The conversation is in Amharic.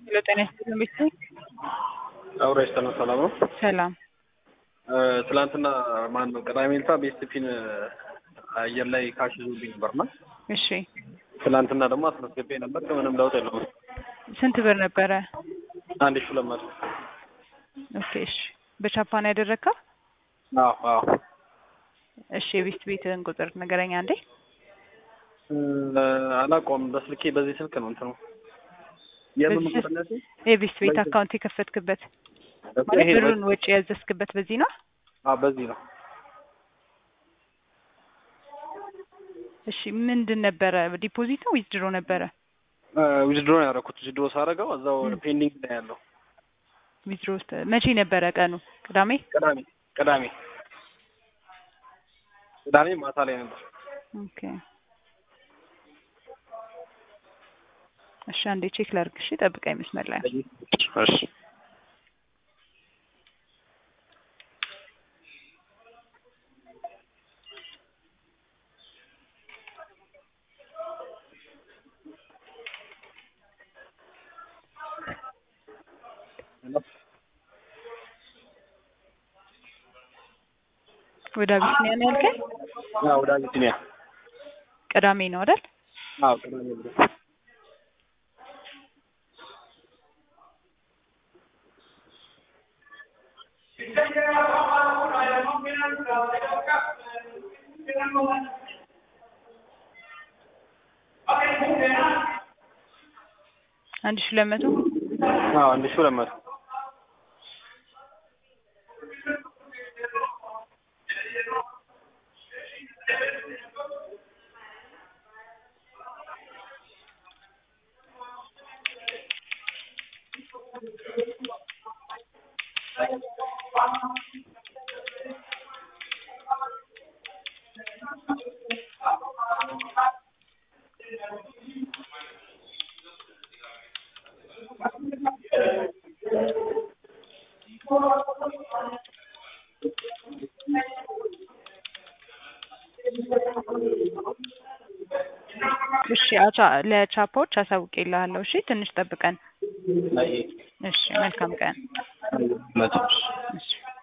ሄሎ ጤና ይስጥልኝ ቤተሰብ አውራጅ ተነ ሰላም ነው። ሰላም ትላንትና ማን ነው ቅዳሜ ዕለት ቤስት ፊን አየር ላይ ካሽ ይዞብኝ ነበርና እሺ ትላንትና ደግሞ አስመዝግቤ ነበር። ምንም ለውጥ የለውም። ስንት ብር ነበረ? አንድ ሺህ ሁለት መቶ ኦኬ እሺ በቻፓን ያደረግከው? አዎ አዎ እሺ የቤስት ቤትህን ቁጥር ንገረኝ አንዴ። አላውቀውም። በስልኬ በዚህ ስልክ ነው እንትኑ የምን በዚህ ቁጥር ነው? የቤስት ቤት አካውንት የከፈትክበት ማለት ይሄ ብሩን ወጪ ያዘዝክበት በዚህ ነው? አዎ በዚህ ነው። እሺ ምንድን ነበረ? ዲፖዚት ነው ዊዝድሮ ነበረ? ዊዝድሮ ነው ያደረኩት። ዊዝድሮ ሳደርገው እዛው ፔንዲንግ ላይ ያለው ዊዝድሮ ውስጥ መቼ ነበረ ቀኑ? ቅዳሜ? ቅዳሜ ቅዳሜ ቅዳሜ ማታ ላይ ነበር። ኦኬ እሺ አንዴ ቼክ ላድርግ። እሺ ጠብቀኝ መስመር ላይ ነው። እሺ ወደ አቢሲኒያ ነው ያልከኝ? አዎ ወደ አቢሲኒያ ቅዳሜ ነው አይደል? አዎ ቅዳሜ ብሎ አንድ ሺህ ሁለት መቶ አዎ አንድ ሺህ ሁለት መቶ እሺ አቻ ለቻፖች አሳውቄልሃለሁ። እሺ ትንሽ ጠብቀን። አይ እሺ መልካም ቀን። መቶ እሺ